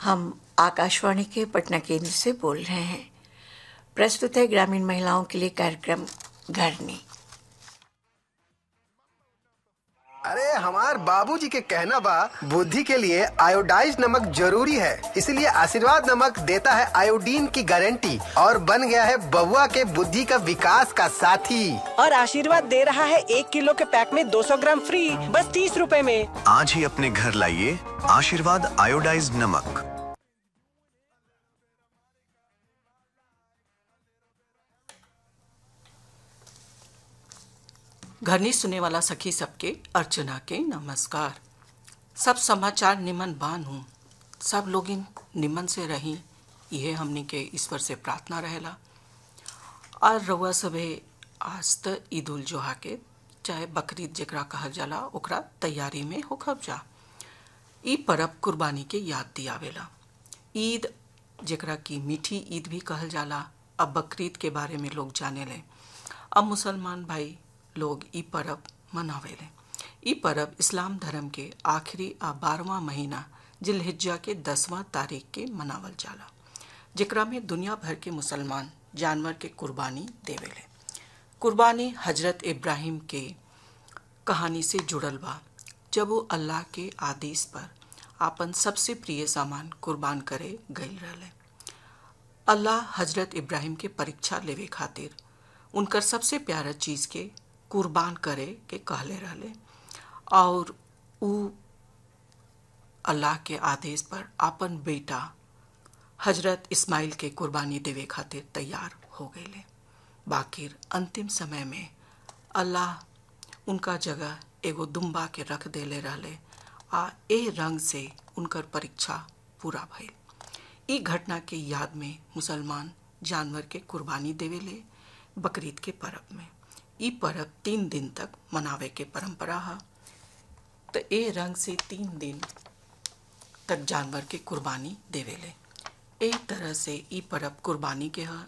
हम आकाशवाणी के पटना केंद्र से बोल रहे हैं प्रस्तुत है ग्रामीण महिलाओं के लिए कार्यक्रम घरनी अरे हमार बाबूजी के कहना बा बुद्धि के लिए आयोडाइज नमक जरूरी है इसलिए आशीर्वाद नमक देता है आयोडीन की गारंटी और बन गया है बबुआ के बुद्धि का विकास का साथी और आशीर्वाद दे रहा है एक किलो के पैक में 200 ग्राम फ्री बस तीस रूपए में आज ही अपने घर लाइए आशीर्वाद आयोडाइज नमक घरनी सुने वाला सखी सबके अर्चना के नमस्कार सब समाचार निमन बान हूँ सब लोग इन निमन से रही यह हमनी के ईश्वर से प्रार्थना रहेला और रउआ सभे आज त ईद उल जोहा के चाहे बकरीद जकरा कहल जाला ओकरा तैयारी में होखब जा ई परब कुर्बानी के याद दियावेला ईद जेकरा की मीठी ईद भी कहल जाला अब बकरीद के बारे में लोग जाने ले अब मुसलमान भाई लोग ई परब मनावेले ई परब इस्लाम धर्म के आखिरी आ बारहवा महीना जिलहिज्जा के दसवां तारीख के मनावल जाला जेकरा में दुनिया भर के मुसलमान जानवर के कुर्बानी देवेले कुर्बानी हजरत इब्राहिम के कहानी से जुड़ल बा जब वो अल्लाह के आदेश पर आपन सबसे प्रिय सामान कुर्बान करे गईल रहले अल्लाह हजरत इब्राहिम के परीक्षा लेवे खातिर उनकर सबसे प्यारा चीज के कुर्बान करे के कहले रहले और उ अल्लाह के आदेश पर आपन बेटा हजरत इस्माइल के कुर्बानी देवे खातिर तैयार हो गए बाकिर अंतिम समय में अल्लाह उनका जगह एगो दुम्बा के रख देले रहले आ ए रंग से उनकर परीक्षा पूरा भइल ई घटना के याद में मुसलमान जानवर के कुर्बानी देवेले बकरीद के परब में ई परब तीन दिन तक मनावे के परंपरा है तो ए रंग से तीन दिन तक जानवर के कुर्बानी देवेले एक तरह से ई परब कुर्बानी के है